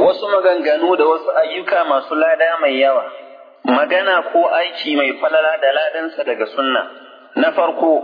wasu maganganu da wasu ayyuka masu lada mai yawa magana ko aiki mai falala da ladansa daga sunna na farko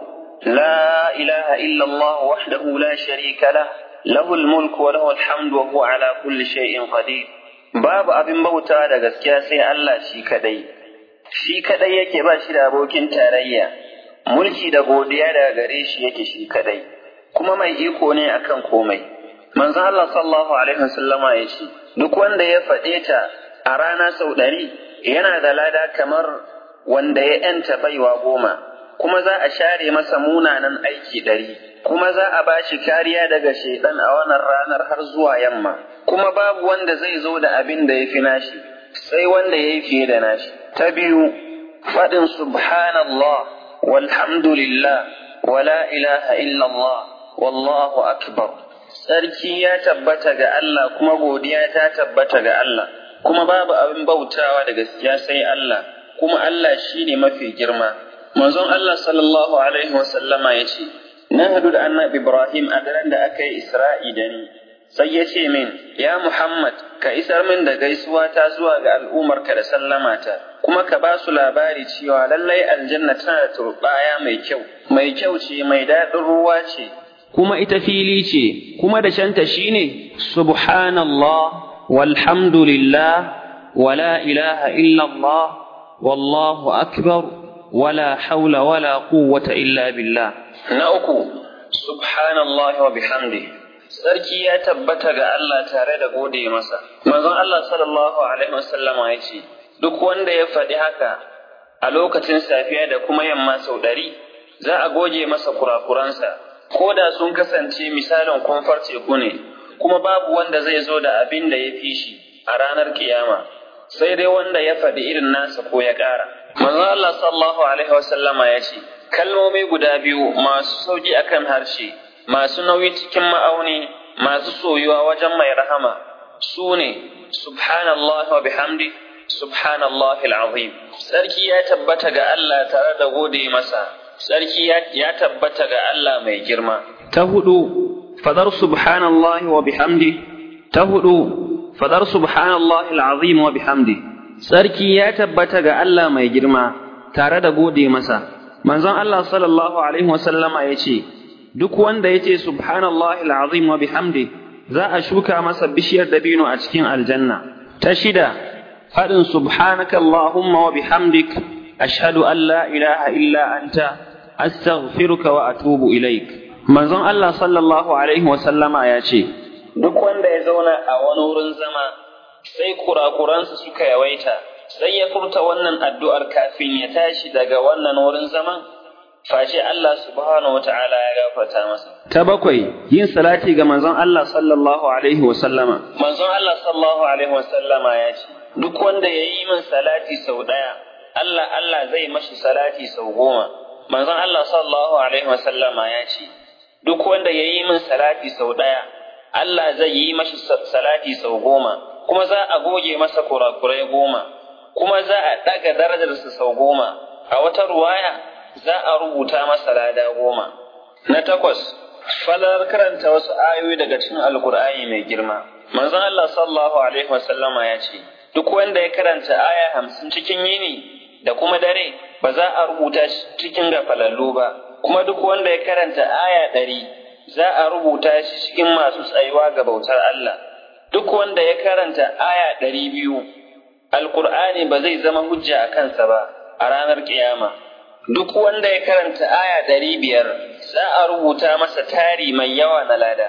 la ilaha illallah wahdahu la sharika lah lahul mulku wa lahul hamdu wa huwa ala kulli shay'in qadir babu abin bauta da gaskiya sai Allah shi kadai shi kadai yake ba shi da abokin tarayya mulki da godiya daga gare shi yake shi kadai kuma mai iko ne akan komai manzon Allah sallallahu alaihi wasallama ya ce duk wanda ya faɗe ta a rana sau ɗari yana da lada kamar wanda ya ‘yanta baiwa goma kuma za a share masa munanan aiki ɗari kuma za a ba shi kariya daga shaidan a wannan ranar har zuwa yamma kuma babu wanda zai zo da abin da ya fi nashi sai wanda ya yi fiye da nashi ta biyu faɗin subhanallah walhamdulillah wala ilaha illallah wallahu akbar sarki ya tabbata ga Allah kuma godiya ta tabbata ga Allah kuma babu abin bautawa da gaskiya sai Allah kuma Allah shine mafi girma manzon Allah sallallahu alaihi wasallama ya ce na hadu da annabi Ibrahim a daren da aka yi Isra'i da ni sai ya ce min ya Muhammad ka isar min da gaisuwa ta zuwa ga al'ummarka da sallamata kuma ka ba su labari cewa lallai aljanna tana da turbaya mai kyau mai kyau ce mai daɗin ruwa ce kuma ita fili ce kuma da shanta shine subhanallah walhamdulillah wala ilaha illallah wallahu akbar wala haula wala quwwata illa billah na uku subhanallah wa bihamdi sarki ya tabbata ga Allah tare da gode masa manzon Allah sallallahu alaihi wasallama ya ce duk wanda ya faɗi haka a lokacin safiya da kuma yamma sau ɗari za a goge masa kurakuransa ko da sun kasance misalin kumfar teku ne, kuma babu wanda zai zo da abin da ya fi shi a ranar kiyama, sai dai wanda ya faɗi irin nasa ko ya ƙara. Manzon Allah sallallahu Alaihi wasallama ya ce, kalmomi guda biyu masu sauƙi akan harshe, masu nauyi cikin ma'auni, masu soyuwa wajen mai rahama, su ne, Subhanallah wa bihamdi, Subhanallah al'azim. Sarki ya tabbata ga Allah tare da gode masa. sarki ya tabbata ga Allah mai girma. Ta hudu, fadar subhanallahi wa bihamdi, ta hudu, fadar subhanallahi al'azim wa bihamdi. Sarki ya tabbata ga Allah mai girma tare da gode masa. Manzon Allah sallallahu Alaihi wasallama ya ce, Duk wanda ya ce subhanallahi al'azim wa bihamdi, za a shuka masa bishiyar dabino a cikin aljanna. Ta shida, faɗin subhanaka Allahumma wa bihamdik, ashhadu an la ilaha illa anta astaghfiruka wa atubu ilaik manzon Allah sallallahu alaihi wa sallama ya ce duk wanda ya zauna a wani wurin zama sai kurakuransa suka yawaita sai ya furta wannan addu'ar kafin ya tashi daga wannan wurin zaman face Allah subhanahu wata'ala ya gafarta masa ta bakwai yin salati ga manzon Allah sallallahu alaihi wa sallama manzon Allah sallallahu alaihi wa sallama ya ce duk wanda ya yi min salati sau ɗaya Allah Allah zai mashi salati sau goma manzon Allah sallallahu alaihi wasallama ya ce duk wanda ya yi min salati sau ɗaya Allah zai yi mashi salati sau goma kuma za a goge masa kurakurai goma kuma za a ɗaga darajarsa sau goma a wata ruwaya za a rubuta masa lada goma na takwas falar karanta wasu ayoyi daga cikin alkur'ani mai girma manzon Allah sallallahu alaihi wasallama ya ce duk wanda ya karanta aya hamsin cikin yini da kuma dare ba za a rubuta shi cikin gafalallu ba kuma duk wanda ya karanta aya ɗari za a rubuta shi cikin masu tsayuwa ga bautar Allah duk wanda ya karanta aya ɗari biyu alkur'ani ba zai zama hujja a kansa ba a ranar kiyama duk wanda ya karanta aya ɗari biyar za a rubuta masa tari mai yawa na lada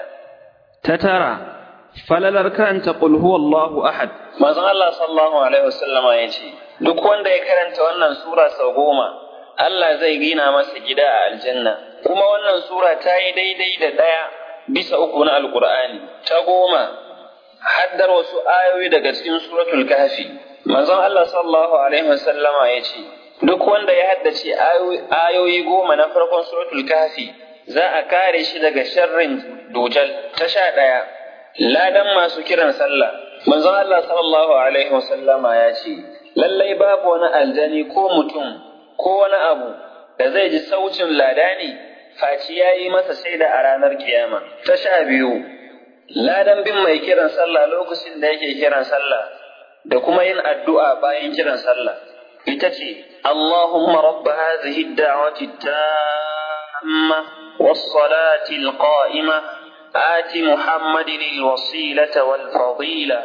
ta tara falalar karanta qul huwallahu ahad manzon Allah sallallahu alaihi wasallama ya ce duk wanda ya karanta wannan sura sau goma Allah zai gina masa gida a aljanna kuma wannan sura ta yi daidai da ɗaya bisa uku na alkur'ani ta goma haddar wasu ayoyi daga cikin suratul kahfi manzon Allah sallallahu alaihi wasallama ya ce duk wanda ya haddace ayoyi goma na farkon suratul kahfi za a kare shi daga sharrin dujal ta sha ɗaya ladan masu kiran sallah manzon Allah sallallahu alaihi wasallama ya ce lallai babu wani aljani ko mutum ko wani abu da zai ji saucin lada ne faci ya yi masa shaida a ranar kiyama ta sha biyu ladan bin mai kiran sallah lokacin da yake kiran sallah da kuma yin addu'a bayan kiran sallah ita ce Allahumma rabba hadhihi ad-da'wati tamma was-salati al-qa'ima آت محمد الوسيلة والفضيلة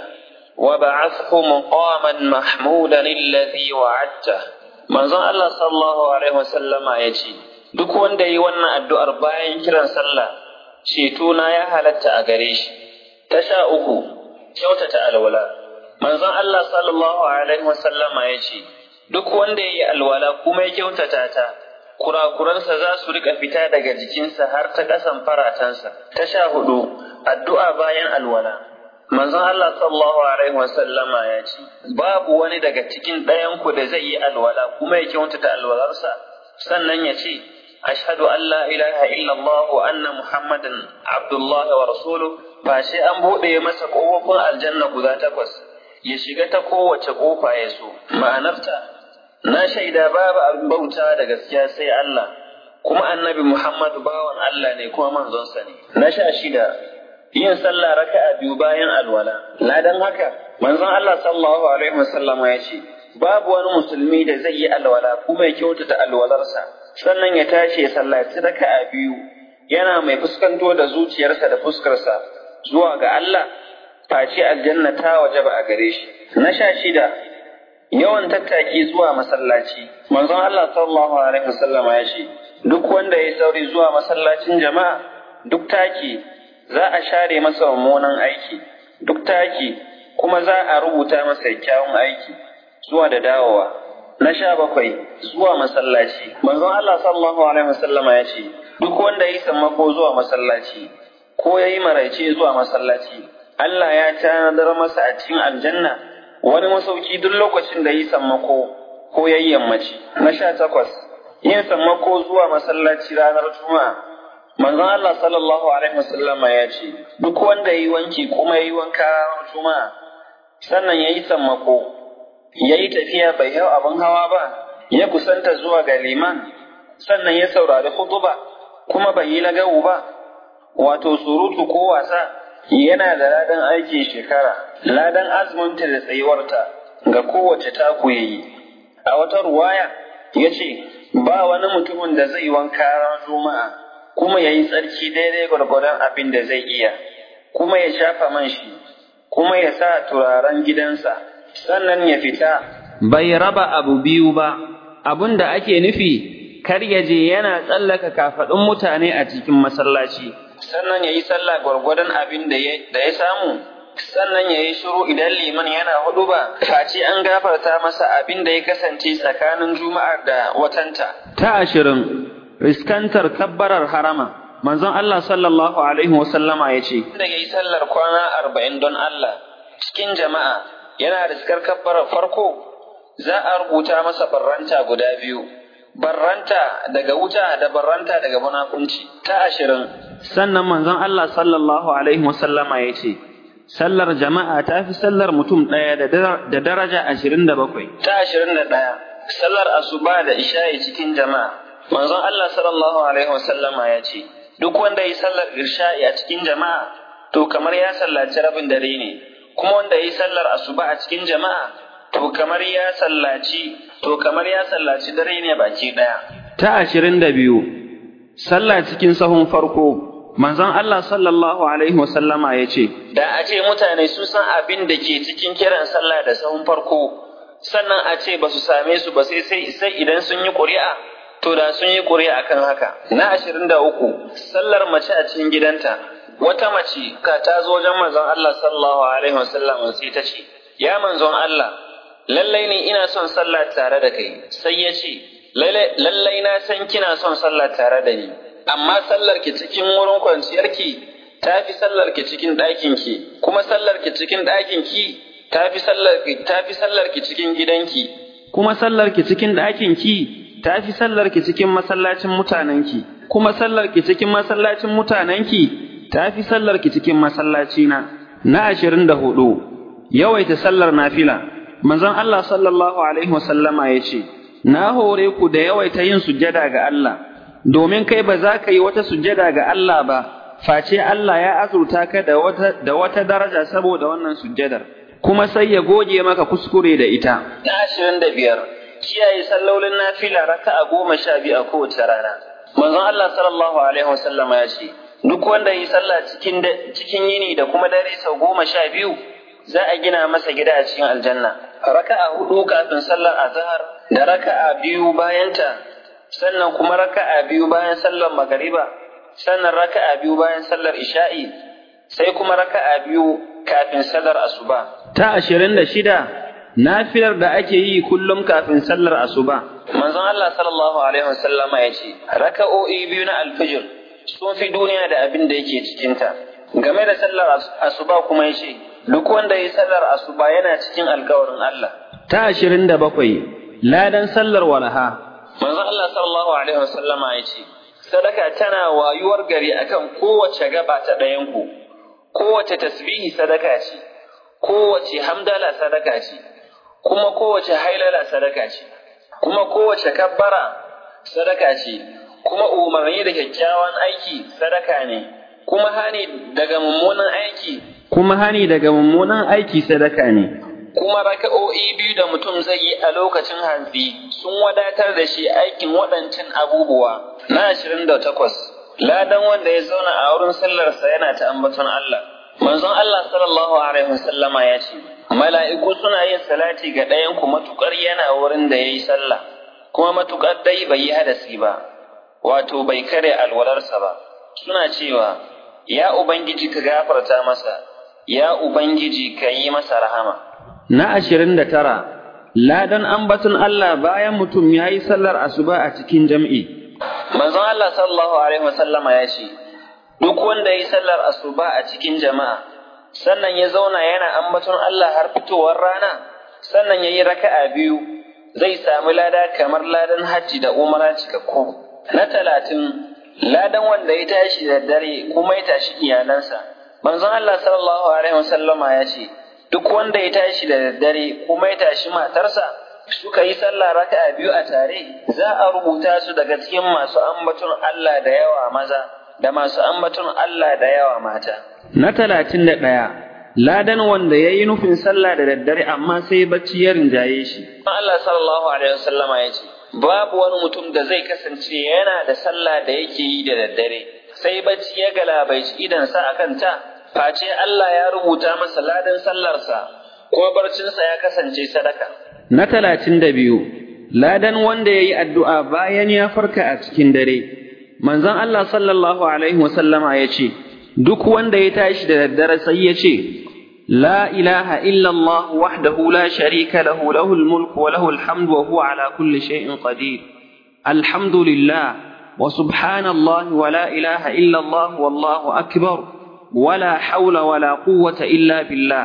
وبعثه مقاما محمودا الذي وعدته manzon Allah sallallahu alaihi wasallama ya ce duk wanda yi wannan addu'ar bayan kiran sallah ceto na ya halatta a gare shi ta sha uku kyautata alwala manzon Allah sallallahu alaihi wasallama ya ce duk wanda ya yi alwala kuma ya kyautata ta kurakuransa za su rika fita daga jikinsa har ta ƙasan faratansa ta sha hudu addu'a bayan alwala manzon Allah sallallahu alaihi wasallama ya ce babu wani daga cikin ɗayan ku da zai yi alwala kuma ya kyautata alwalarsa sannan ya ce ashhadu an la ilaha illallah wa anna muhammadan abdullahi wa rasuluhu ba sai an buɗe masa ƙofofin aljanna guda takwas ya shiga ta kowace ƙofa ya so ma'anarta na shaida babu abin bauta da gaskiya sai Allah kuma annabi Muhammad bawan Allah ne kuma manzonsa ne na sha shida yin sallah raka'a biyu bayan alwala ladan haka manzon Allah sallallahu alaihi wasallama ya ce babu wani musulmi da zai yi alwala kuma ya kyautata alwalarsa sannan ya tashi ya sallaci raka'a biyu yana mai fuskanto da zuciyarsa da fuskarsa zuwa ga Allah face aljanna ta wajaba a gare shi na sha shida yawan tattaki zuwa masallaci manzon Allah sallallahu alaihi wasallam ya ce duk wanda ya sauri zuwa masallacin jama'a duk taki za a share masa mummunan aiki duk taki kuma za a rubuta masa kyawun aiki zuwa da dawowa na sha bakwai zuwa masallaci manzon Allah sallallahu alaihi wasallam ya ce duk wanda ya sammako zuwa masallaci ko ya yi maraice zuwa masallaci Allah ya tanadar masa a cikin aljanna wani masauki duk lokacin da yi sammako ko ya yi yammaci. Na sha takwas, yin sammako zuwa masallaci ranar Juma'a. Manzon Allah sallallahu Alaihi wasallama ya ce, duk wanda ya yi wanki kuma ya yi wanka ranar Juma'a, sannan ya yi sammako, ya yi tafiya bai hau abin hawa ba, ya kusanta zuwa ga liman, sannan ya saurari hutuba kuma bai yi lagawu ba, wato surutu ko wasa, yana da ladan aikin shekara, ladan azuminta da tsayuwarta ga kowace taku ya yi. A wata ruwaya ya ce, Ba wani mutumin da zai wanka ran juma'a kuma ya yi tsarki daidai gwargwadon abin da zai iya, kuma ya shafa man shi, kuma ya sa turaren gidansa, sannan ya fita. Bai raba abu biyu ba, abin da ake nufi, kar ya je yana tsallaka kafaɗin mutane a cikin masallaci. sannan ya yi sallah gwargwadon abin da ya samu, sannan ya yi shiru idan liman yana hudu ba, face an gafarta masa abin da ya kasance tsakanin juma'ar da watanta. Ta ashirin, riskantar kabbarar harama, manzon Allah sallallahu Alaihi wasallama ya ce, Da ya yi sallar kwana arba'in don Allah cikin jama'a yana riskar kabbarar farko, za a rubuta masa barranta guda biyu. barranta daga wuta da barranta daga munafunci ta ashirin. Sannan manzon Allah sallallahu Alaihi wasallama ya ce, Sallar jama'a ta fi sallar mutum ɗaya da daraja ashirin da bakwai. Ta ashirin da ɗaya, sallar asuba da isha'i cikin jama'a. Manzon Allah sallallahu Alaihi wasallama ya ce, Duk wanda yi sallar isha'i a cikin jama'a, to kamar ya sallaci rabin dare ne, kuma wanda yi sallar asuba a cikin jama'a, to kamar ya sallaci to kamar ya sallaci dare ne baki ɗaya. Ta ashirin da biyu, sallah cikin sahun farko, manzon Allah sallallahu Alaihi wasallama ya ce, Da a ce mutane sun san abin da ke cikin kiran sallah da sahun farko, sannan a ce ba su same su ba sai sai idan sun yi ƙuri'a, to da sun yi ƙuri'a kan haka. Na ashirin da uku, sallar mace a cikin gidanta, wata mace ka ta zo wajen manzon Allah sallallahu Alaihi wasallam sai ta ce, Ya manzon Allah, lallai ne ina son sallah tare da kai sai ya ce lallai na san kina son sallah tare da ni amma sallar ki cikin wurin kwanciyarki ta fi sallar ki cikin ɗakin ki kuma sallar ki cikin ɗakin ki ta fi sallar ki ta fi sallar ki cikin gidanki kuma sallar ki cikin ɗakin ki ta fi sallar ki cikin masallacin mutanen ki kuma sallar ki cikin masallacin mutanen ki ta fi sallar ki cikin masallacina na ashirin da hudu yawaita sallar nafila manzon Allah sallallahu alaihi wasallama ya ce, Na hore ku da yawaita yin sujjada ga Allah, domin kai ba za ka yi wata sujjada ga Allah ba, face Allah ya azurta ka da wata, da wata daraja saboda wannan sujjadar, kuma sai ya goge maka kuskure da ita. Na ashirin da biyar, kiyaye sallolin nafila raka'a goma sha biyu a kowace rana. Manzon Allah sallallahu alaihi wasallama ya ce, duk wanda yi sallah cikin cikin yini da kuma dare sau goma sha biyu, za a gina masa gida a cikin aljanna. Raka'a hudu kafin sallar azhar da raka'a biyu bayanta, sannan kuma raka'a biyu bayan sallar magariba, sannan raka'a biyu bayan sallar isha'i, sai kuma raka'a biyu kafin sallar asuba. Ta ashirin da shida, nafilar da ake yi kullum kafin sallar asuba. Manzon Allah sallallahu alaihi wasallama ya ce, raka'o'i biyu na alfijir sun fi duniya da abin da yake cikinta. Game da sallar asuba kuma ya ce, duk wanda ya sallar asuba yana cikin alkawarin Allah. Ta ashirin da bakwai, ladan sallar walaha. Manzon Allah sallallahu alaihi wasallama ya ce, sadaka tana wayuwar gari akan kowace gaba ta ɗayanku, kowace tasbihi sadaka ce, kowace hamdala sadaka ce, kuma kowace hailala sadaka ce, kuma kowace kabbara sadaka ce, kuma umarni da kyakkyawan aiki sadaka ne, kuma hani daga mummunan aiki, kuma hani daga mummunan aiki sadaka ne. kuma raka'o'i biyu da mutum zai yi a lokacin hantsi sun wadatar da shi aikin waɗancan abubuwa na ashirin da takwas ladan wanda ya zauna a wurin sallarsa yana ta ambaton Allah manzon Allah sallallahu alaihi wasallama ya ce mala'iku suna yin salati ga ɗayan ku matukar yana wurin da yayi sallah kuma matukar dai bai yi hadasi ba wato bai kare alwalarsa ba suna cewa ya ubangiji ka gafarta masa ya ubangiji ka yi masa rahama Na ashirin da tara, ladan ambaton Allah bayan mutum ya yi sallar asuba a cikin jam'i. Manzon Allah sallallahu Alaihi wasallama ya ce, Duk wanda ya yi sallar asuba a cikin jama'a, sannan ya zauna yana ambaton Allah har fitowar rana, sannan ya yi raka'a biyu, zai sami lada kamar ladan hajji da umara cikakku. Na talatin, ladan wanda ya tashi da dare kuma ya tashi iyalansa. Manzon Allah sallallahu Alaihi wasallama ya ce, duk wanda ya tashi da daddare kuma ya tashi matarsa suka yi sallah raka'a biyu a tare za a rubuta su daga cikin masu ambaton Allah da yawa maza da masu ambaton Allah da yawa mata. Na talatin da ɗaya, ladan wanda ya yi nufin sallah da daddare amma sai bacci ya rinjaye shi. Allah sallallahu alaihi wasallama ya ce, babu wani mutum da zai kasance yana da sallah da yake yi da daddare, sai bacci ya galabaici idansa a kanta, face Allah ya rubuta masa ladan sallarsa, kuma barcinsa ya kasance sadaka. Na talatin da biyu, ladan wanda ya yi addu'a bayan ya farka a cikin dare, manzon Allah sallallahu Alaihi wasallama ya ce, Duk wanda ya tashi da daddare sai ya ce, La ilaha illallah wahdahu la sharika lahu lahul mulku wa lahul hamdu wa huwa ala kulli shay'in qadir. Alhamdulillah wa subhanallah wa la ilaha illallah wallahu akbar. wala haula wala quwwata illa billah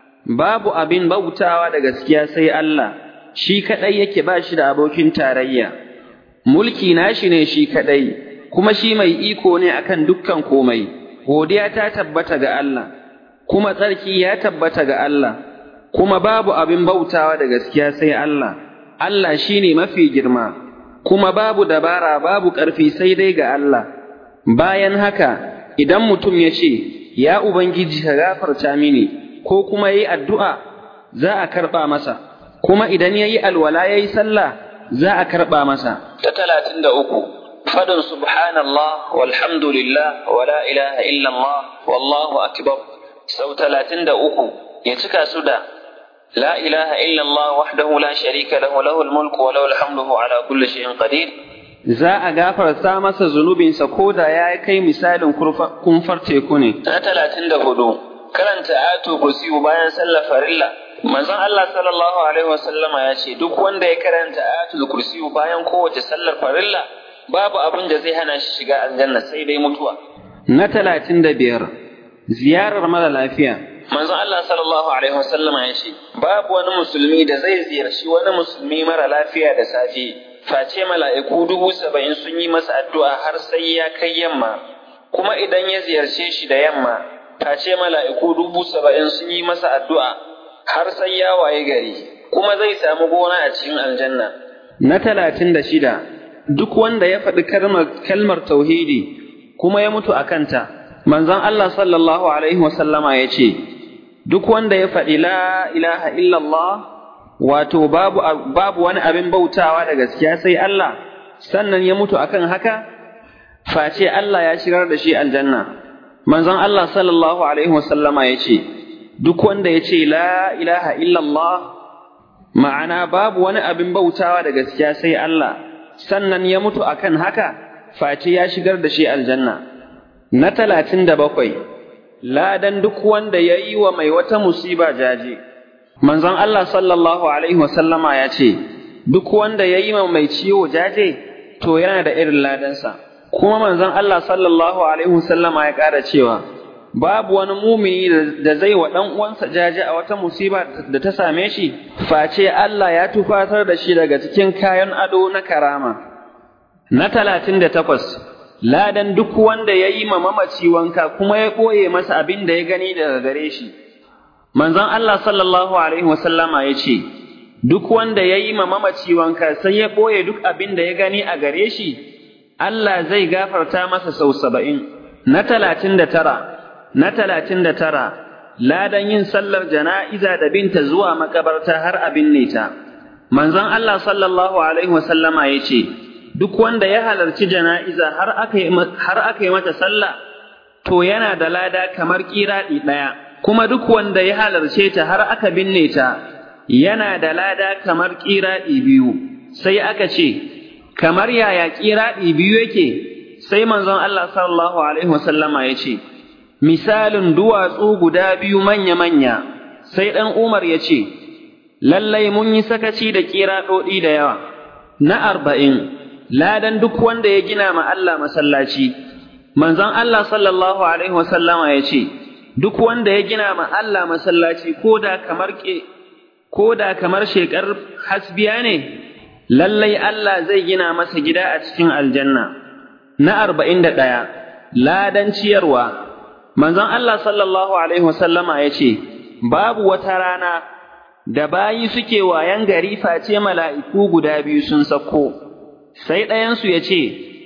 babu abin bautawa da gaskiya sai Allah shi kadai yake ba shi da abokin tarayya mulki nashi ne shi kadai kuma shi mai iko ne akan dukkan komai godiya ta tabbata ga Allah kuma tsarki ya tabbata ga Allah kuma babu abin bautawa da gaskiya sai Allah Allah shine mafi girma kuma babu dabara babu ƙarfi sai dai ga Allah bayan haka idan mutum ya ce, Ya Ubangiji ka gafarta mini, ko kuma ya yi addu'a, za a karɓa masa, kuma idan ya yi alwala ya yi sallah, za a karɓa masa. Ta talatin da uku, fadin subhanallah walhamdulillah wa la ilaha illallah wallahu akbar sau talatin da uku ya cika su da la ilaha illallah wahdahu la sharika lahu lahul mulku wa lahul hamdu ala kulli shay'in qadir za a gafarta masa zunubinsa ko da ya kai misalin kumfar teku ne. Na talatin da hudu, karanta ayatu kursiyu bayan sallar farilla. Manzon Allah sallallahu alaihi wasallama ya ce duk wanda ya karanta ayatul kursiyu bayan kowace sallar farilla babu abin da zai hana shi shiga aljanna sai dai mutuwa. Na talatin da biyar, ziyarar mara lafiya. Manzon Allah sallallahu alaihi wasallama ya ce babu wani musulmi da zai ziyarci wani musulmi mara lafiya da safe face mala'iku dubu saba'in sun yi masa addu'a har sai ya kai yamma, kuma idan ya ziyarce shi da yamma, face mala'iku dubu saba'in sun yi masa addu'a har sai ya waye gari, kuma zai samu gona a cikin aljanna. Na talatin da shida, duk wanda ya faɗi kalmar tauhidi kuma ya mutu a kanta, manzon Allah sallallahu alaihi wasallama ya ce duk wanda ya faɗi la ilaha illallah wato babu babu wani abin bautawa da gaskiya sai Allah sannan ya mutu akan haka face Allah ya shigar da shi aljanna manzon Allah sallallahu alaihi wasallama ya ce duk wanda ya ce la ilaha illallah ma'ana babu wani abin bautawa da gaskiya sai Allah sannan ya mutu akan haka face ya shigar da shi aljanna na talatin da bakwai ladan duk wanda ya yi wa mai wata musiba jaje manzon Allah sallallahu alaihi wasallama ya ce duk wanda ya yi wa mai ciwo jaje to yana da irin ladansa kuma manzon Allah sallallahu alaihi wasallama ya ƙara cewa babu wani mumini da zai wa ɗan uwansa jaje a wata musiba da ta same shi face Allah ya tufatar da shi daga cikin kayan ado na karama na talatin da takwas ladan duk wanda ya yi ma mamaci wanka kuma ya ɓoye masa abin da ya gani daga gare shi manzon Allah sallallahu alaihi wasallama ya ce duk wanda ya yi ma mamaci wanka sai ya ɓoye duk abin da ya gani a gare shi Allah zai gafarta masa sau saba'in na talatin da tara na talatin da tara ladan yin sallar jana'iza da binta zuwa makabarta har abin ta manzon Allah sallallahu alaihi wasallama ya ce duk wanda ya halarci jana'iza har aka yi har aka yi mata sallah to yana da lada kamar kiraɗi ɗaya kuma duk wanda ya halarce ta har aka binne ta yana da lada kamar kiraɗi biyu sai aka ce kamar yaya kiraɗi biyu yake sai manzon Allah sallallahu alaihi wasallama ya ce misalin duwatsu guda biyu manya-manya sai ɗan Umar ya ce lallai mun yi sakaci da kiraɗoɗi da yawa na arba'in ladan duk wanda ya gina ma Allah masallaci manzon Allah sallallahu alaihi wasallama ya ce duk wanda ya gina ma Allah masallaci koda kamar ke koda kamar shekar hasbiya ne lallai Allah zai gina masa gida a cikin aljanna na arba'in da ɗaya ladan ciyarwa manzon Allah sallallahu alaihi wasallama ya ce babu wata rana da bayi suke wayan gari face mala'iku guda biyu sun sako sai ɗayansu ya ce,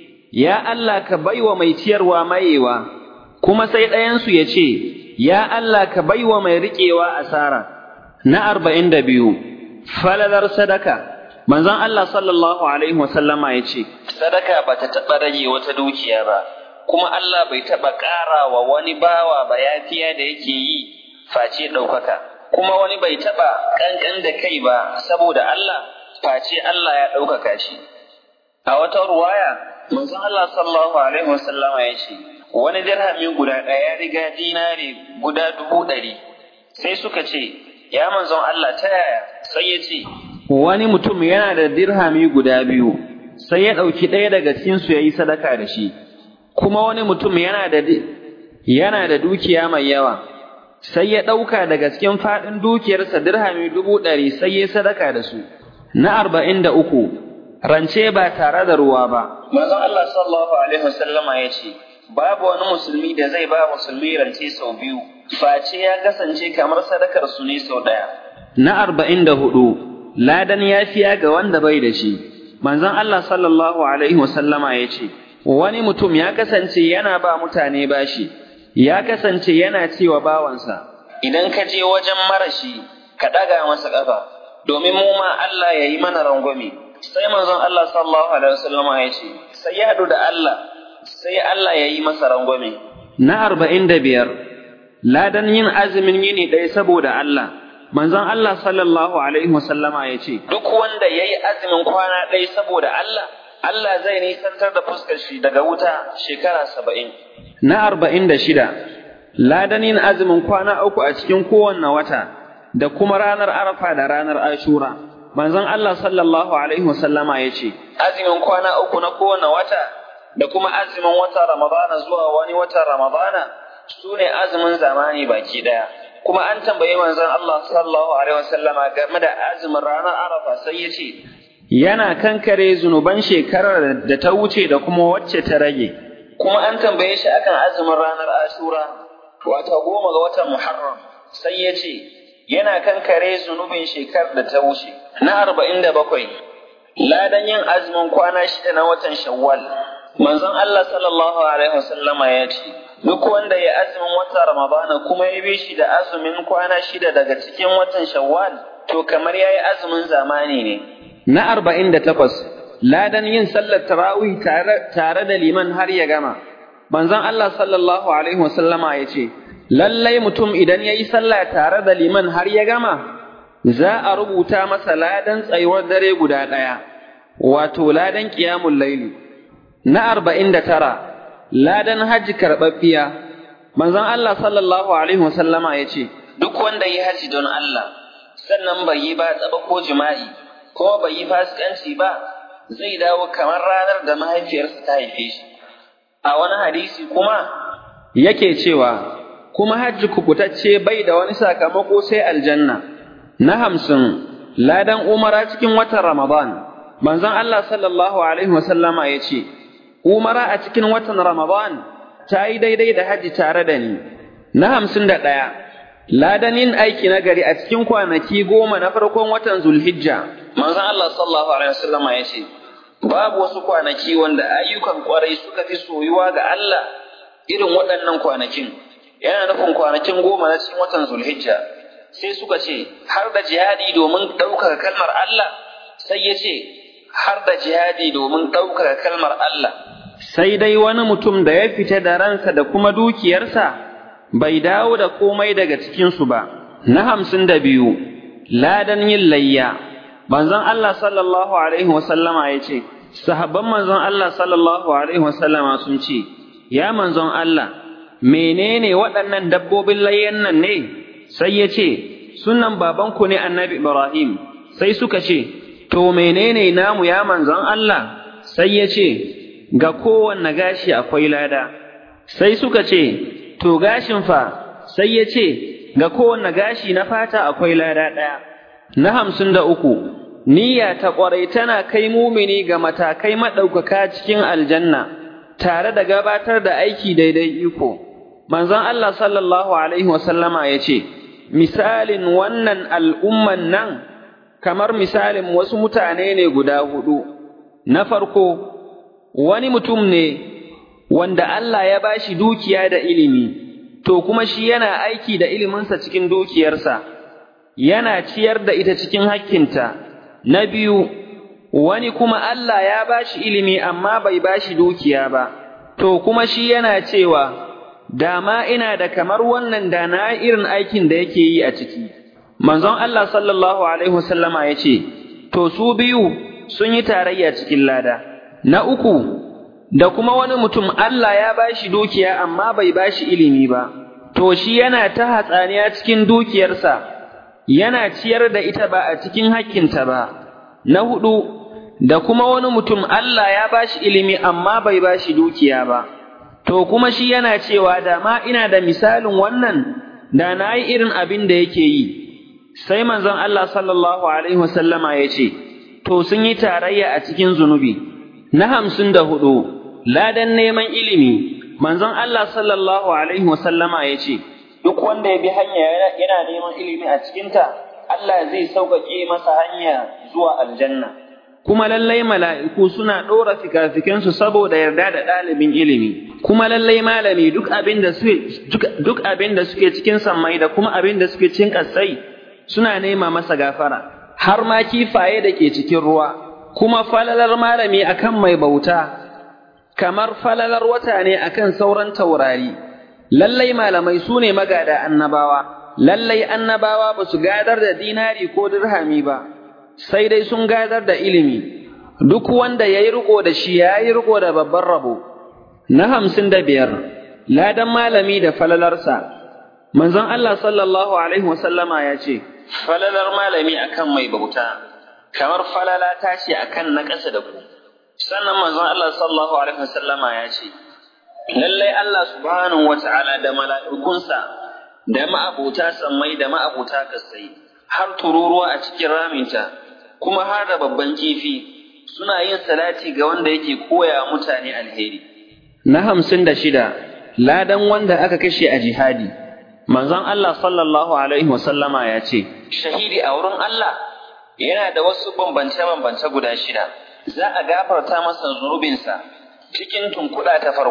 Ya Allah ka baiwa mai ciyarwa mayewa, kuma sai ɗayansu ya ce, Ya Allah ka baiwa mai riƙewa asara. Na arba'in da biyu, falalar sadaka, manzon Allah sallallahu Alaihi wasallama ya ce, Sadaka ba ta taɓa rage wata dukiya ba, kuma Allah bai taɓa ƙara wa wani bawa ba yafiya da yake yi face ɗaukaka, kuma wani bai taɓa ƙanƙan da kai ba saboda Allah, face Allah ya ɗaukaka shi. A wata ruwaya, manzon Allah sallallahu alaihi wasallama ya ce, wani dirhami guda ɗaya ya riga dinari guda dubu ɗari. Sai suka ce, ya manzon Allah ta yaya? Sai ya ce, wani mutum yana da dirhami guda biyu, sai ya ɗauki ɗaya daga cikinsu ya yi sadaka da shi. Kuma wani mutum yana da yana da dukiya mai yawa, sai ya ɗauka daga cikin faɗin dukiyarsa dirhami dubu ɗari sai ya sadaka da su. Na arba'in da uku, rance ba tare da ruwa ba. Manzon Allah sallallahu alaihi wasallama ya ce, babu wani musulmi da zai ba musulmi rance sau biyu, face ya kasance kamar sadakar su ne sau ɗaya. Na arba'in da hudu, ladan yafiya ga wanda bai da shi. Manzon Allah sallallahu alaihi wasallama ya ce, wani mutum ya kasance yana ba mutane bashi, ya kasance yana cewa bawansa, idan ka je wajen marashi, ka ɗaga masa ƙafa, domin mu ma Allah ya yi mana rangwame. sai manzon Allah sallallahu alaihi wasallam ya ce sai ya haɗu da Allah sai Allah ya yi masa rangwame na arba'in da biyar ladan yin azumin yini ɗaya saboda Allah manzon Allah sallallahu alaihi wasallama ya ce duk wanda ya yi azumin kwana ɗaya saboda Allah Allah zai nisantar da fuskar shi daga wuta shekara saba'in na arba'in da shida ladan yin azumin kwana uku a cikin kowanne wata da kuma ranar arafa da ranar ashura manzon Allah sallallahu alaihi wasallama ya ce, Azumin kwana uku na kowane wata da kuma azumin watan Ramadana zuwa wani watan Ramadana su ne azumin zamani baki ɗaya. Kuma an tambayi manzon Allah sallallahu alaihi wasallama game da azumin ranar Arafa sai ya ce, Yana kankare zunuban shekarar da ta wuce da kuma wacce ta rage. Kuma an tambaye shi akan azumin ranar Ashura, wata goma ga watan Muharram, sai ya ce, yana kankare zunubin shekar da ta wuce. Na arba'in da bakwai, ladan yin azumin kwana shida na watan Shawwal. Manzon Allah sallallahu Alaihi wasallama ya ce, duk wanda ya azumin watan Ramadana kuma ya bi shi da azumin kwana shida daga cikin watan Shawwal to kamar yayi azumin zamani ne na arba'in da takwas ladan yin sallar tarawih tare, tare da liman har ya gama manzon Allah sallallahu alaihi wasallama ya ce lallai mutum idan ya yi sallah tare da liman har ya gama za a rubuta masa ladan tsayuwar dare guda ɗaya wato ladan ƙiyamun laili na arba'in da tara ladan hajji karɓaɓɓiya manzon Allah sallallahu alaihi wasallama ya ce duk wanda ya haji don Allah sannan bai yi ba tsaba ko jima'i ko bai yi fasikanci ba zai dawo kamar ranar da mahaifiyarsa ta haife shi a wani hadisi kuma yake cewa kuma hajji kubutacce bai da wani sakamako sai aljanna na hamsin ladan umara cikin watan ramadan manzon Allah sallallahu alaihi wasallama ya ce umara a cikin watan ramadan ta yi daidai da hajji tare da ni na hamsin da ɗaya ladan yin aiki na gari a cikin kwanaki goma na farkon watan zulhijja manzon Allah sallallahu alaihi wasallama ya ce babu wasu kwanaki wanda ayyukan kwarai suka fi soyuwa ga Allah irin waɗannan kwanakin yana nufin kwanakin goma na cikin watan zulhijja sai suka ce har da jihadi domin ɗaukaka kalmar Allah sai ya ce har da jihadi domin ɗaukaka kalmar Allah sai dai wani mutum da ya fita da ransa da kuma dukiyarsa bai dawo da komai daga cikinsu ba na hamsin da biyu ladan yin layya manzon Allah sallallahu alaihi wasallama ya ce sahabban manzon Allah sallallahu alaihi wasallama sun ce ya manzon Allah menene waɗannan dabbobin layyan nan ne sai ya ce sunan babanku ne annabi Ibrahim sai suka ce to menene namu ya manzon Allah sai ya ce ga kowanne gashi akwai lada sai suka ce to gashin fa sai ya ce ga kowanne gashi na fata akwai lada ɗaya na hamsin da uku niyya ta ƙwarai tana kai mumini ga matakai maɗaukaka cikin aljanna tare da gabatar da aiki daidai iko manzon Allah sallallahu alaihi wasallama ya ce misalin wannan al'umman nan kamar misalin wasu mutane ne guda hudu na farko wani mutum ne wanda Allah ya bashi dukiya da ilimi to kuma shi yana aiki da iliminsa cikin dukiyarsa yana ciyar da ita cikin hakkinta na biyu wani kuma Allah ya bashi ilimi amma bai bashi dukiya ba to kuma shi yana cewa dama ina da kamar wannan da na irin aikin da yake yi a ciki manzon Allah sallallahu alaihi wasallama ya ce to su biyu sun yi tarayya cikin lada na uku da kuma wani mutum Allah ya bashi dukiya amma bai bashi ilimi ba to shi yana ta hatsaniya cikin dukiyarsa yana ciyar da ita ba a cikin hakkinta ba na hudu da kuma wani mutum Allah ya bashi ilimi amma bai bashi dukiya ba to kuma shi yana cewa da ma ina da misalin wannan da na yi irin abin da yake yi sai manzon Allah sallallahu alaihi wasallama ya ce to sun yi tarayya a cikin zunubi na hamsin da hudu ladan neman ilimi manzon Allah sallallahu alaihi wasallama ya ce duk wanda ya bi hanya yana neman ilimi a cikinta Allah zai sauƙaƙe masa hanya zuwa aljanna kuma lallai mala'iku suna ɗora fikafikansu saboda yarda da ɗalibin ilimi kuma lallai malami duk abin da suke duk abin da suke cikin sammai da kuma abin da suke cikin ƙasai suna nema masa gafara har ma kifaye da ke cikin ruwa kuma falalar malami akan mai bauta kamar falalar wata ne akan sauran taurari lallai malamai su ne magada annabawa lallai annabawa ba su gadar da dinari ko dirhami ba sai dai sun gadar da ilimi duk wanda ya yi riko da shi ya yi riko da babban rabo na hamsin da biyar ladan malami da falalarsa manzon Allah sallallahu alaihi wasallama ya ce falalar malami akan mai bauta kamar falala tashi akan na ƙasa da ku sannan manzon Allah sallallahu alaihi wasallama ya ce lallai Allah subhanahu wata'ala da mala'ikunsa da ma'abuta sammai da ma'abuta kasai har tururuwa a cikin raminta kuma har da babban kifi suna yin salati ga wanda yake koya mutane alheri na hamsin da shida ladan wanda aka kashe a jihadi manzon Allah sallallahu alaihi wasallama ya ce shahidi a wurin Allah yana da wasu bambance-bambance guda shida za a gafarta masa zunubinsa cikin tunkuɗa ta farko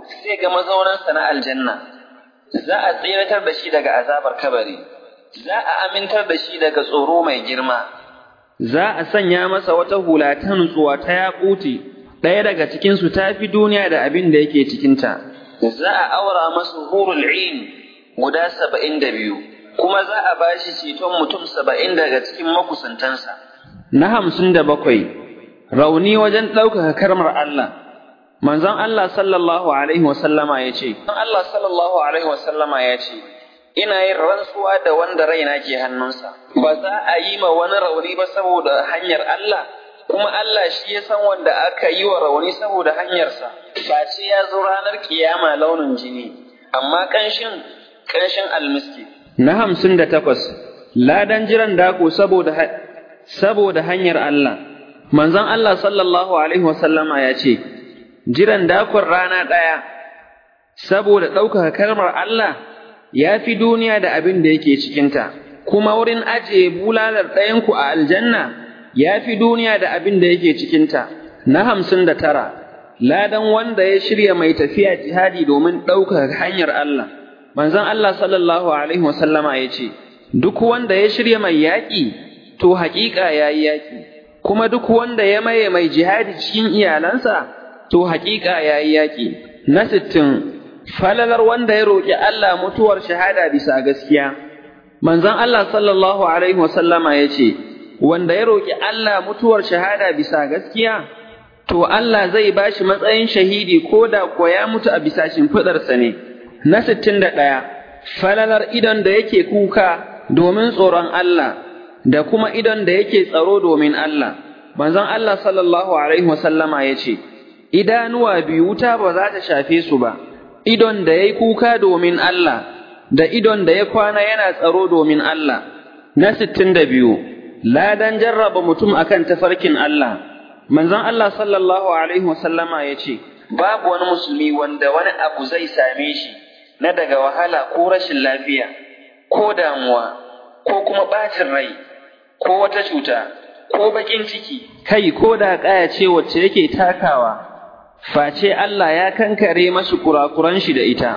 sai ga mazaunansa na aljanna za a tseratar da shi daga azabar kabari za a amintar da shi daga tsoro mai girma za a sanya masa wata hula ta nutsuwa ta yaƙuti ɗaya daga cikinsu ta fi duniya da abin da yake cikinta za a aura masa hurul in guda saba'in da biyu kuma za a ba shi ceton mutum saba'in daga cikin makusantansa na hamsin da bakwai rauni wajen ɗaukaka karmar Allah manzon Allah sallallahu alaihi wasallama ya ce Allah sallallahu alaihi wasallama ya ce ina yin rantsuwa da wanda raina ke hannunsa ba za a yi ma wani rauni ba saboda hanyar Allah kuma Allah shi ya san wanda aka yi wa rauni saboda hanyarsa face ya zo ranar kiyama launin jini amma ƙanshin ƙanshin almiski na hamsin da takwas ladan jiran dako saboda saboda hanyar Allah manzon Allah sallallahu alaihi wasallama ya ce jiran dakon rana ɗaya saboda ɗaukaka kalmar Allah ya fi duniya da abin da yake cikinta kuma wurin ajiye bulalar ɗayanku a aljanna ya fi duniya da abin da yake cikinta na hamsin da tara ladan wanda ya shirya mai tafiya jihadi domin ɗaukaka hanyar Allah manzon Allah sallallahu alaihi wasallama ya ce duk wanda ya shirya mai yaƙi to haƙiƙa ya yi yaƙi kuma duk wanda ya maye mai jihadi cikin iyalansa to haƙiƙa ya yi yaƙi na sittin falalar wanda ya roƙi Allah mutuwar shahada bisa gaskiya manzon Allah sallallahu alaihi wasallama ya ce wanda ya roƙi Allah mutuwar shahada bisa gaskiya to Allah zai bashi matsayin shahidi ko da ko ya mutu a bisa shimfiɗarsa ne na sittin da ɗaya falalar idon da yake kuka domin tsoron Allah da kuma idon da yake tsaro domin Allah manzon Allah sallallahu alaihi wasallama ya ce idanuwa biyu wuta ba za ta shafe su ba idon da ya yi kuka domin Allah da idon da ya kwana yana tsaro domin Allah na sittin da biyu ladan jarraba mutum akan tafarkin Allah manzon Allah sallallahu alaihi wasallama ya ce babu wani musulmi wanda wani abu zai same shi na daga wahala ko rashin lafiya ko damuwa ko kuma ɓacin rai ko wata cuta ko baƙin ciki kai ko da ƙaya ce wacce yake takawa face Allah ya kankare masu kurakuran shi da ita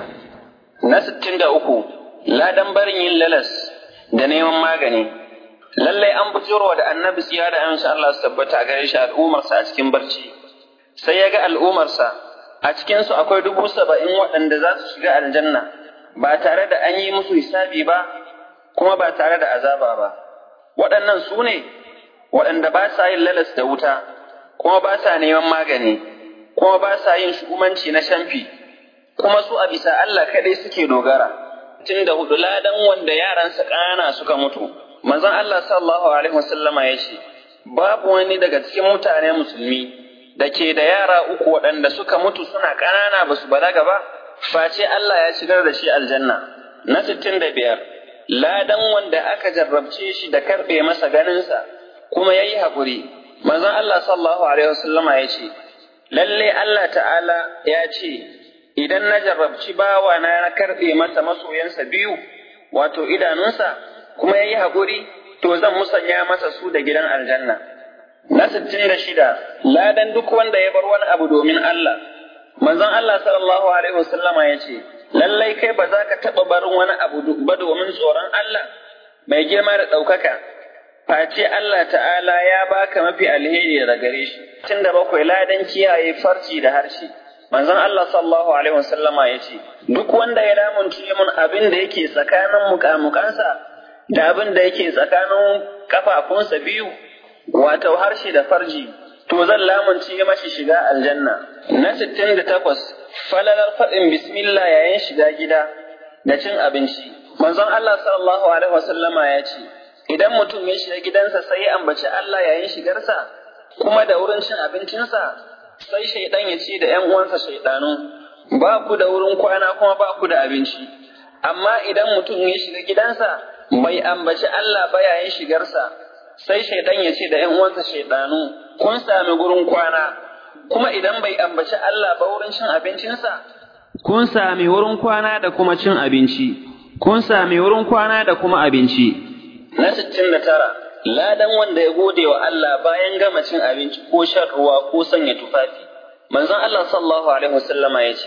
na sittin da uku ladan barin yin lalas da neman magani lallai an bujurwa da annabi tsiya da amince Allah su tabbata a gare shi al'ummarsa a cikin barci sai ya ga al'ummarsa a cikinsu akwai dubu saba'in waɗanda za su shiga aljanna ba tare da an yi musu hisabi ba kuma ba tare da azaba ba waɗannan su ne waɗanda ba sa yin lalas da wuta kuma ba sa neman magani kuma ba sa yin shugabanci na shamfi kuma su a bisa Allah kaɗai suke dogara tun da hudu ladan wanda yaransa ƙanana suka mutu manzon Allah sallallahu alaihi wasallama ya ce babu wani daga cikin mutane musulmi da ke da yara uku waɗanda suka mutu suna ƙanana ba su balaga ba face Allah ya shigar da shi aljanna na sittin da biyar ladan wanda aka jarrabce shi da karɓe masa ganinsa kuma ya yi haƙuri manzon Allah sallallahu alaihi wasallama ya ce lalle Allah ta'ala ya ce idan na jarrabci bawa na na karɓe masa masoyansa biyu wato idanunsa kuma ya yi haƙuri to zan musanya masa su da gidan aljanna na sittin da shida ladan duk wanda ya bar wani abu domin Allah manzon Allah sallallahu alaihi wasallama ya ce lallai kai ba za ka taɓa barin wani abu ba domin tsoron Allah mai girma da ɗaukaka face Allah ta'ala ya baka mafi alheri da gare shi tun da bakwai ladan kiyaye farci da harshe manzon Allah sallallahu alaihi wasallama ya ce duk wanda ya lamunce mun abin da yake tsakanin mukamukansa da abin da yake tsakanin kafafunsa biyu wato harshe da farji to zan lamunce mashi shiga aljanna na sittin da takwas falalar faɗin bismillah yayin shiga gida da cin abinci manzon Allah sallallahu alaihi wasallama ya ce idan mutum ya shiga gidansa sai ya ambaci Allah yayin shigarsa kuma da wurin cin abincinsa sai shaidan ya ce da ‘yan uwansa shaidanu ba ku da wurin kwana kuma ba ku da abinci amma idan mutum ya shiga gidansa bai ambaci Allah ba yayin shigarsa sai shaidan ya ce da ‘yan uwansa shaidanu kun sami gurin kwana kuma idan bai ambaci Allah ba wurin cin abincinsa kun sami wurin kwana da kuma cin abinci kun sami wurin kwana da kuma abinci na sittin da tara ladan wanda ya gode wa Allah bayan gama cin abinci ko shan ruwa ko sanya tufafi manzon Allah sallallahu alaihi wasallama ya ce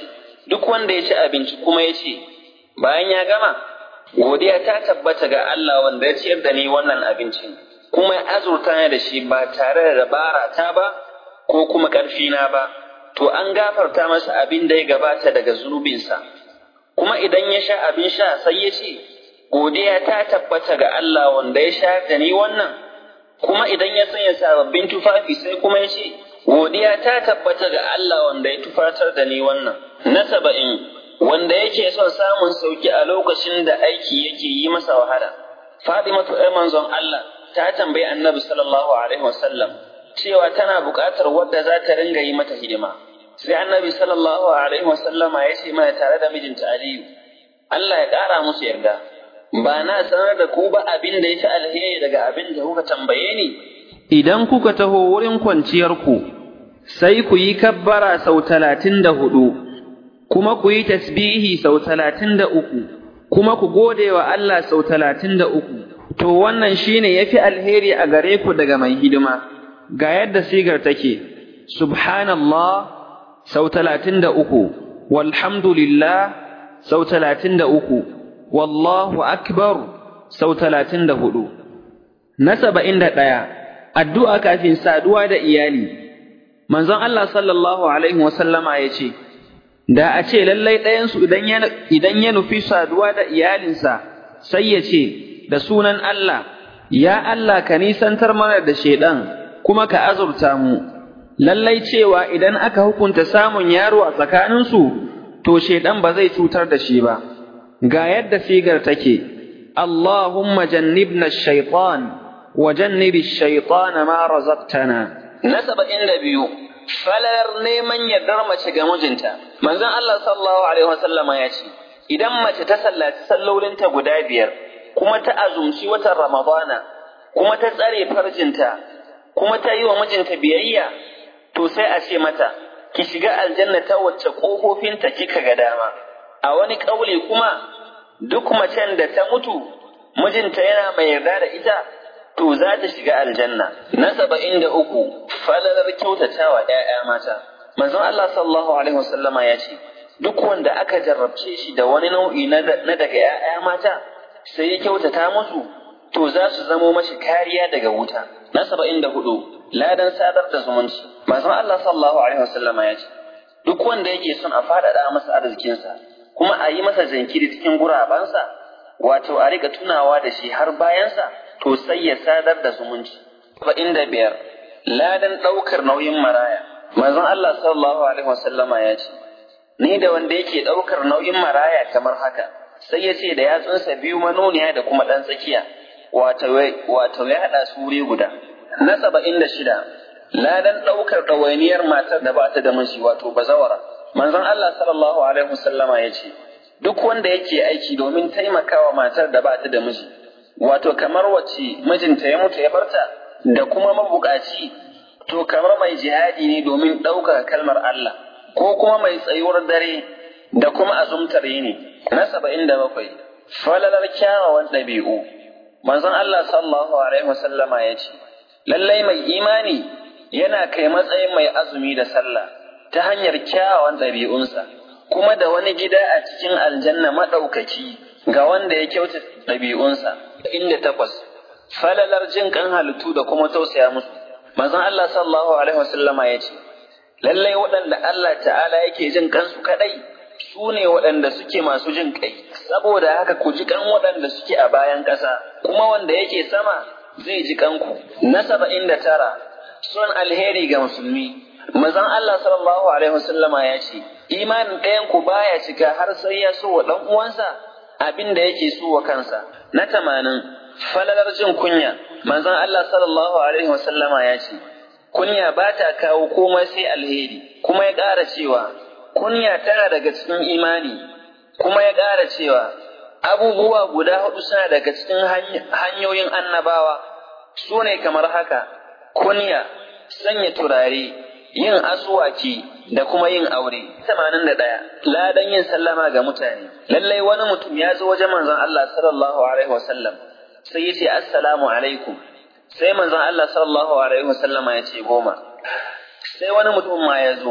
duk wanda ya ci abinci kuma ya ce bayan ya gama godiya ta tabbata ga Allah wanda ya ciyar da ni wannan abincin kuma ya azurta ni da shi ba tare da dabara ta ba ko kuma ƙarfi na ba to an gafarta masa abin da ya gabata daga zunubinsa kuma idan ya sha abin sha sai ya ce godiya ta tabbata ga Allah wanda ya sha da ni wannan kuma idan ya sanya sababbin tufafi sai kuma ya ce godiya ta tabbata ga Allah wanda ya tufatar da ni wannan na saba'in wanda yake son samun sauki a lokacin da aiki yake yi masa wahala Fatimatu ƴar manzon Allah ta tambayi Annabi sallallahu alaihi wasallam cewa tana buƙatar wadda za ta ringa yi mata hidima sai Annabi sallallahu alaihi wasallama ya ce mana tare da mijinta Aliyu Allah ya ƙara musu yarda ba na sanar da ku ba abin da ya fi alheri daga abin da kuka tambaye ni Idan kuka taho wurin kwanciyarku, sai ku yi kabbara sau talatin da hudu, kuma ku yi tasbihi sau talatin da uku, kuma ku gode wa Allah sau talatin da uku, to wannan shi ne ya fi alheri a gare ku daga mai hidima, ga yadda sigar take, Subhanallah sau talatin da uku, walhamdulillah sau talatin da uku, wallahu akbar sau talatin da hudu. Na saba'in da ɗaya. addu'a kafin saduwa da iyali, manzon Allah sallallahu Alaihi wasallama ya ce, Da a ce lallai ɗayansu idan ya nufi saduwa da iyalinsa, sai ya ce, Da sunan Allah, ya Allah ka nisantar mana da shaiɗan, kuma ka azurta mu, lallai cewa idan aka hukunta samun yaro a tsakaninsu, to shaiɗan ba zai cutar da shi ba. Ga yadda sigar take, Allahumma jannibna shaitan. وجنب الشيطان ما رزقتنا نسب إن biyu falar neman yardar mace ga mijinta manzon Allah sallallahu alaihi wasallam ya ce idan mace ta sallaci sallolinta guda biyar kuma ta azumci watan Ramadana kuma ta tsare farjinta kuma ta yi wa mijinta biyayya to sai a ce mata ki shiga aljanna ta wacce ƙofofinta kika ga dama a wani ƙaule kuma duk macen da ta mutu mijinta yana mai yarda da ita to za ta shiga aljanna na saba'in da uku falalar kyautatawa ‘ya'ya mata manzon Allah sallallahu alaihi wasallama ya ce duk wanda aka jarrabce shi da wani nau'i na daga ‘ya'ya mata sai ya kyautata musu to za su zamo mashi kariya daga wuta na saba'in da hudu ladan sadar da zumunci manzon Allah sallallahu alaihi wasallama ya ce duk wanda yake son a faɗaɗa masa arzikinsa kuma a yi masa jinkiri cikin gurabansa wato a riƙa tunawa da shi har bayansa to sai ya sadar da zumunci. Saba'in da biyar, ladan ɗaukar nauyin maraya. Manzon Allah sallallahu Alaihi wasallama ya ce, Ni da wanda yake ɗaukar nauyin maraya kamar haka, sai ya ce da yatsunsa biyu manoniya da kuma ɗan tsakiya, wato ya haɗa su wuri guda. Na saba'in da shida, ladan ɗaukar ɗawainiyar matar da ba ta da miji wato bazawara. Manzon Allah sallallahu Alaihi wasallama ya ce, Duk wanda yake aiki domin taimakawa matar da ba ta da miji, wato kamar wacce mijinta ya mutu ya barta da kuma mabukaci to kamar mai jihadi ne domin ɗaukaka kalmar Allah ko kuma mai tsayuwar dare da kuma azumtar yini na saba'in da bakwai falalar kyawawan ɗabi'u manzon Allah sallallahu alaihi wasallama ya ce lallai mai imani yana kai matsayin mai azumi da sallah ta hanyar kyawawan ɗabi'unsa kuma da wani gida a cikin aljanna maɗaukaki ga wanda ya kyauta ɗabi'unsa inda takwas falalar jin kan halittu da kuma tausaya musu manzon Allah sallallahu alaihi wasallama ya ce lallai waɗanda Allah ta'ala yake jin kansu kadai su ne waɗanda suke masu jin kai saboda haka ku ji kan waɗanda suke a bayan ƙasa kuma wanda yake sama zai ji kanku na saba'in da tara son alheri ga musulmi manzon Allah sallallahu alaihi wasallama ya ce imanin ɗayan ku baya cika har sai ya so wa ɗan uwansa abin da yake so wa kansa na tamanin falalar jin kunya manzon Allah sallallahu alaihi wasallama ya ce kunya ba ta kawo komai sai alheri kuma ya ƙara cewa kunya tana daga cikin imani kuma ya ƙara cewa abubuwa guda hudu suna daga cikin hanyoyin annabawa su ne kamar haka kunya sanya turare yin asuwaki da kuma yin aure. Tamanin da ɗaya, ladan yin sallama ga mutane. Lallai wani mutum ya zo wajen manzon Allah sallallahu alaihi wasallam sai ya ce assalamu alaikum. Sai manzon Allah sallallahu alaihi wasallam ya ce goma. Sai wani mutum ma ya zo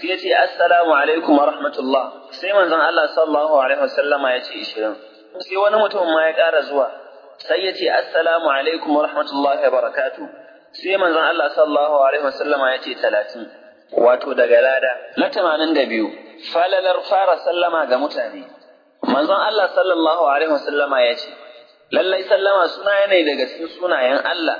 sai ya ce assalamu alaikum wa rahmatullah sai manzon Allah sallallahu alaihi wasallama ya ce ishirin sai wani mutum ma ya ƙara zuwa sai ya ce assalamu alaikum wa rahmatullahi wa barakatuh sai manzon Allah sallallahu alaihi wasallama ya ce talatin wato daga lada na tamanin da biyu falalar fara sallama ga mutane manzon Allah sallallahu alaihi wasallama ya ce lallai sallama suna ne daga cikin sunayen Allah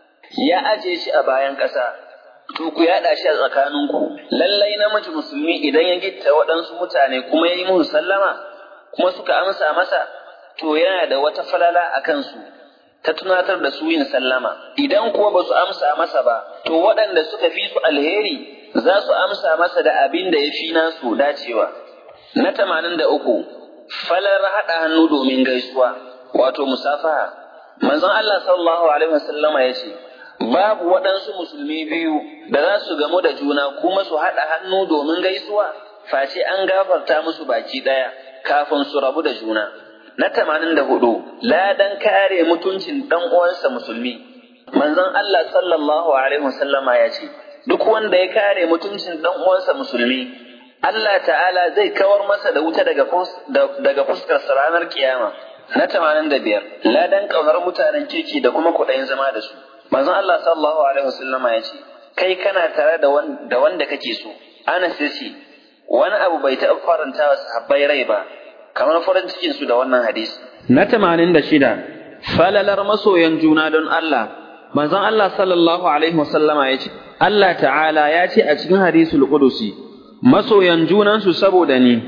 ya aje shi a bayan ƙasa to ku yaɗa shi a tsakaninku lallai namiji musulmi idan ya gitta waɗansu mutane kuma ya yi musu sallama kuma suka amsa masa to yana da wata falala a kansu ta tunatar da su yin sallama idan kuwa ba su amsa masa ba to waɗanda suka fi su alheri za su amsa masa da abin da ya fi nasu dacewa na tamanin da uku falar haɗa hannu domin gaisuwa wato musafaha manzon Allah sallallahu alaihi wasallama ya ce babu waɗansu musulmi biyu da za su gamu da juna kuma su haɗa hannu domin gaisuwa face an gafarta musu baki ɗaya kafin su rabu da juna na tamanin da hudu ladan kare mutuncin ɗan uwansa musulmi manzon Allah sallallahu alaihi wasallama ya ce duk wanda ya kare mutuncin ɗan uwansa musulmi Allah ta'ala zai kawar masa da wuta daga daga fuskar ranar kiyama na tamanin da biyar ladan ƙaunar mutanen kirki da kuma kuɗayin zama da su manzon Allah sallallahu alaihi wasallam ya ce kai kana tare da wanda kake so Anas ya ce wani abu bai taɓa faranta wa sahabbai rai ba kamar farin cikin su da wannan hadisi na tamanin da shida falalar masoyan juna don Allah manzon Allah sallallahu alaihi wasallama ya ce Allah ta'ala ya ce a cikin hadisul qudusi masoyan junansu saboda ni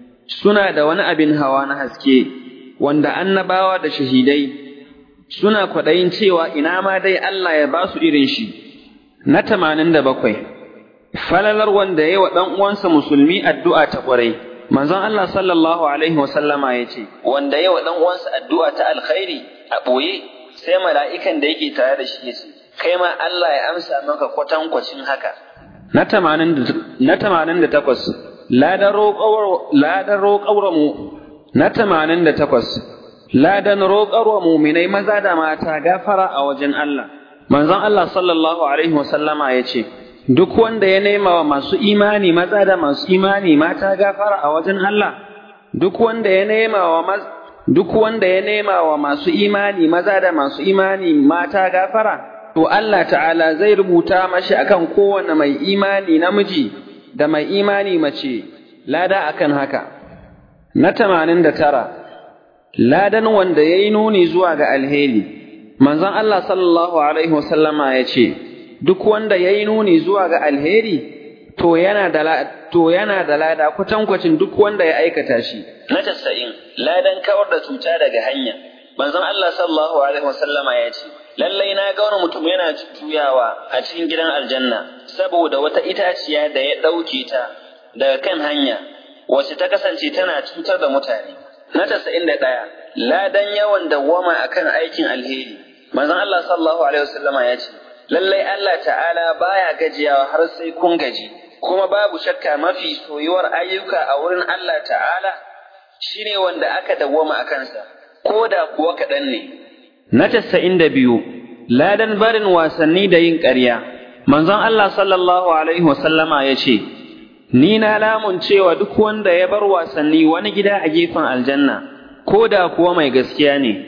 suna da wani abin hawa na haske wanda annabawa da shahidai suna kwaɗayin cewa ina ma dai Allah ya ba su irin shi na tamanin da bakwai falalar wanda ya yi wa ɗan uwansa musulmi addu'a ta ƙwarai manzon Allah sallallahu alaihi wasallama ya ce wanda ya wa ɗan uwansa addu'a ta alkhairi a ɓoye sai mala'ikan da yake tare da shi ya ce kai ma Allah ya amsa maka kwatankwacin haka na tamanin da takwas ladan roƙawar mu na tamanin da takwas ladan roƙarwa muminai maza da mata gafara a wajen Allah manzon Allah sallallahu alaihi wasallama ya ce duk wanda ya nema wa masu imani maza da masu imani mata gafara a wajen Allah duk wanda ya nema wa duk wanda ya nema wa masu imani maza da masu imani mata gafara to Allah ta'ala zai rubuta mashi akan kowane mai imani namiji da mai imani mace lada akan haka na tamanin da tara ladan wanda ya yi nuni zuwa ga alheri manzon Allah sallallahu alaihi wasallama ya ce duk wanda ya yi nuni zuwa ga alheri to yana da to yana da lada kwatankwacin duk wanda ya aikata shi na tasa'in ladan kawar da cuta daga hanya manzon Allah sallallahu alaihi wasallama ya ce lallai na ga wani mutum yana juyawa a cikin gidan aljanna saboda wata itaciya da ya ɗauke ta daga kan hanya wacce ta kasance tana cutar da mutane na tasa'in da ɗaya ladan yawan dawwama akan aikin alheri manzon Allah sallallahu alaihi wasallama ya ce lallai Allah ta'ala baya gajiyawa har sai kun gaji kuma babu shakka mafi soyuwar ayyuka a wurin Allah ta'ala shine wanda aka dawwama a kansa ko da kuwa kaɗan ne na casa'in da biyu ladan barin wasanni da yin ƙarya manzon Allah sallallahu alaihi wasallama ya ce ni na lamun cewa duk wanda ya bar wasanni wani gida a gefen aljanna ko da kuwa mai gaskiya ne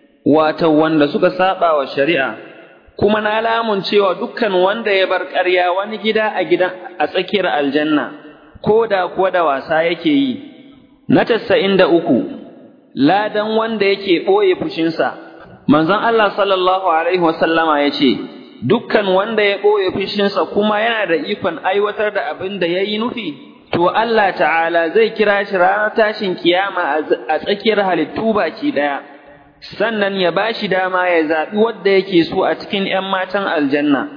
wato wanda suka saba wa shari'a kuma na lamun cewa dukkan wanda ya bar ƙarya wani gida a gidan a tsakiyar aljanna ko da kuwa da wasa yake yi na casa'in da uku ladan wanda yake ɓoye fushinsa manzon Allah sallallahu alaihi wasallama ya ce dukkan wanda ya ɓoye fushinsa kuma yana da ikon aiwatar da abin da ya yi nufi to Allah ta'ala zai kira shi ranar tashin kiyama a tsakiyar halittu baki ɗaya sannan ya ba shi dama ya zaɓi wadda yake so a cikin ‘yan matan aljanna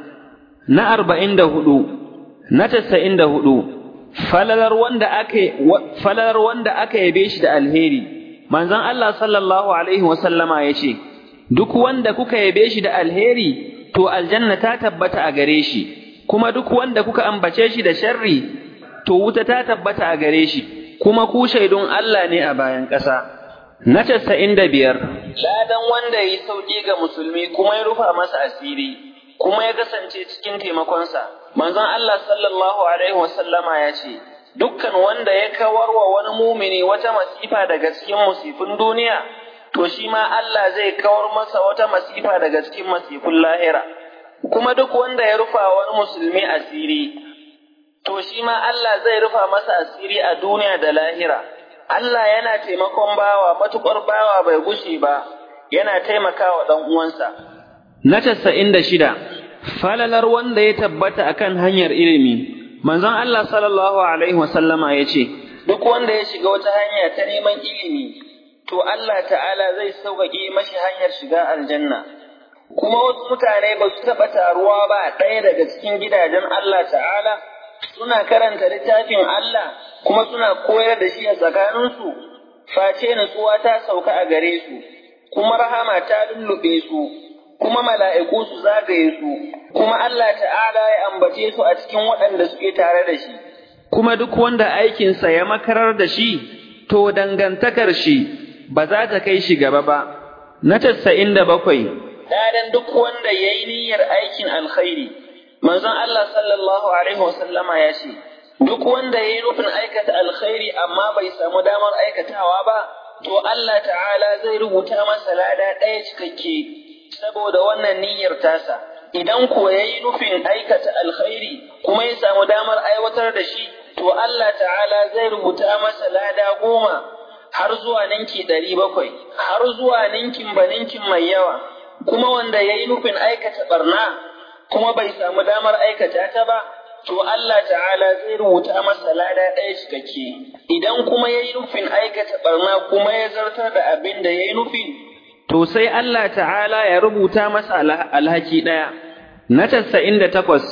na arba'in da hudu na tasa'in da hudu falalar wanda aka falalar wanda aka yabe shi da alheri manzon Allah sallallahu alaihi wasallama ya ce duk wanda kuka yabe shi da alheri to aljanna ta tabbata a gare shi kuma duk wanda kuka ambace shi da sharri to wuta ta tabbata a gare shi kuma ku shaidun Allah ne a bayan ƙasa na casa'in da biyar ladan wanda ya yi sauƙi ga musulmi kuma ya rufa masa asiri kuma ya kasance cikin taimakonsa. Manzon Allah sallallahu Alaihi wasallama ya ce, Dukkan wanda ya kawar wa wani mumini wata masifa daga cikin musifin duniya, to shi ma Allah zai kawar masa wata masifa daga cikin masifin lahira. Kuma duk wanda ya rufa wani musulmi asiri, to shi ma Allah zai rufa masa asiri a duniya da lahira. Allah yana taimakon bawa matuƙar bawa bai gushe ba, yana taimakawa ɗan uwansa. Na casa'in da shida, falalar wanda ya tabbata akan hanyar ilimi, manzon Allah sallallahu Alaihi wasallama ya ce, Duk wanda ya shiga wata hanya ta neman ilimi, to Allah ta'ala zai sauƙaƙe mashi hanyar shiga aljanna. Kuma wasu mutane ba su taɓa taruwa ba ɗaya daga cikin gidajen Allah ta'ala, suna karanta littafin Allah kuma suna koyar da shi a tsakaninsu, face nutsuwa ta sauka a gare su, kuma rahama ta lullube su, kuma mala'iku su zagaye su, kuma Allah ta'ala ya ambace su a cikin waɗanda suke tare da shi. Kuma duk wanda aikinsa ya makarar da shi, to dangantakar shi ba za ta kai shi gaba ba. Na casa'in da bakwai. Dadan duk wanda ya yi niyyar aikin alkhairi, manzon Allah sallallahu Alaihi wasallama ya ce, Duk wanda ya yi nufin aikata alkhairi amma bai samu damar aikatawa ba, to Allah ta'ala zai rubuta masa lada ɗaya cikakke. saboda wannan niyyar tasa idan ko ya yi nufin aikata alkhairi kuma ya samu damar aiwatar da shi to Allah ta'ala zai rubuta masa lada goma har zuwa ninki ɗari bakwai har zuwa ninkin ba ninkin mai yawa kuma wanda ya yi nufin aikata barna kuma bai samu damar aikata ta ba to Allah ta'ala zai rubuta masa lada ɗaya cikakke idan kuma ya yi nufin aikata barna kuma ya zartar da abin da ya yi nufin to sai Allah ta'ala ya rubuta masa alhaki ɗaya. Na tasa'in da takwas,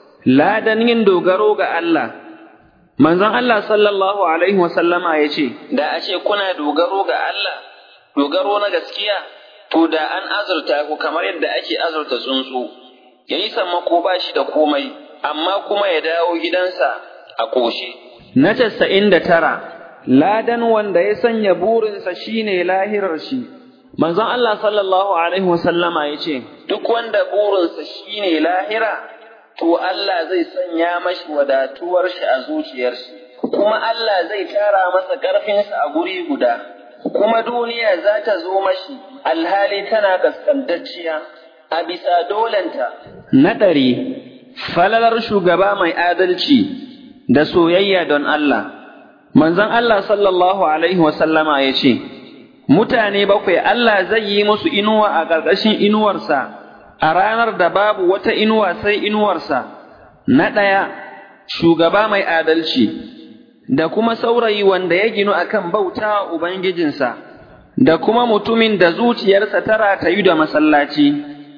ladan yin dogaro ga Allah. Manzon Allah sallallahu Alaihi wasallama ya ce, Da a ce kuna dogaro ga Allah, dogaro na gaskiya, to da an azurta ku kamar yadda ake azurta tsuntsu, ya yi sammako ba shi da komai, amma kuma ya dawo gidansa a ƙoshe. Na tasa'in da tara, ladan wanda ya sanya burinsa shine lahirar shi. Manzon Allah sallallahu Alaihi wasallama ya ce, Duk wanda burinsa shi ne lahira, to Allah zai sanya mashi wadatuwar shi a zuciyar shi, kuma Allah zai tara masa ƙarfinsa a guri guda, kuma duniya za ta zo mashi alhali tana kaskantacciya a bisa dolenta. Na ɗari, falalar shugaba mai adalci da soyayya don Allah. Manzon Allah sallallahu Alaihi wasallama ya ce, mutane bakwai Allah zai yi musu inuwa a ƙarƙashin inuwarsa a ranar da babu wata inuwa sai inuwarsa, na ɗaya shugaba mai adalci, da kuma saurayi wanda ya ginu a kan bauta wa Ubangijinsa, da kuma mutumin da zuciyarsa ta ratayu da masallaci,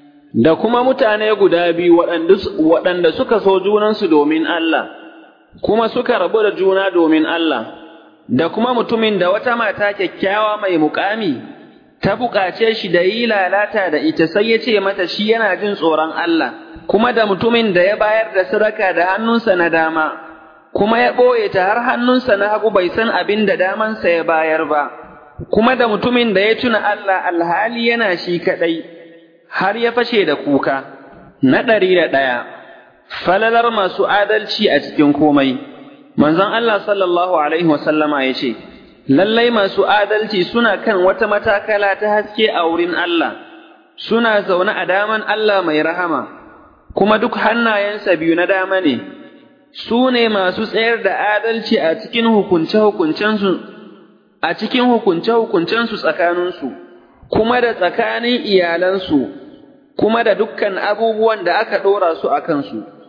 da kuma mutane guda biyu waɗanda suka so junansu domin Allah, kuma suka rabu da juna domin Allah. da kuma mutumin da wata mata kyakkyawa mai mukami ta buƙace shi da yi lalata da ita sai ya ce mata shi yana jin tsoron Allah, kuma da mutumin da ya bayar da sadaka da hannunsa na dama, kuma ya ɓoye ta har hannunsa na hagu bai san abin da damansa ya bayar ba, kuma da mutumin da ya tuna Allah alhali yana shi kaɗai, har ya fashe da kuka. Na ɗari da ɗaya, falalar masu adalci a cikin komai. Manzon Allah sallallahu Alaihi wasallama ya ce, Lallai masu adalci suna kan wata matakala ta haske a wurin Allah, suna zaune a daman Allah mai rahama, kuma duk hannayensa biyu na dama ne, su ne masu tsayar da adalci a cikin hukunce-hukuncensu, a cikin hukunce-hukuncensu tsakaninsu, kuma da tsakanin iyalansu, kuma da dukkan abubuwan da aka ɗora su a kansu.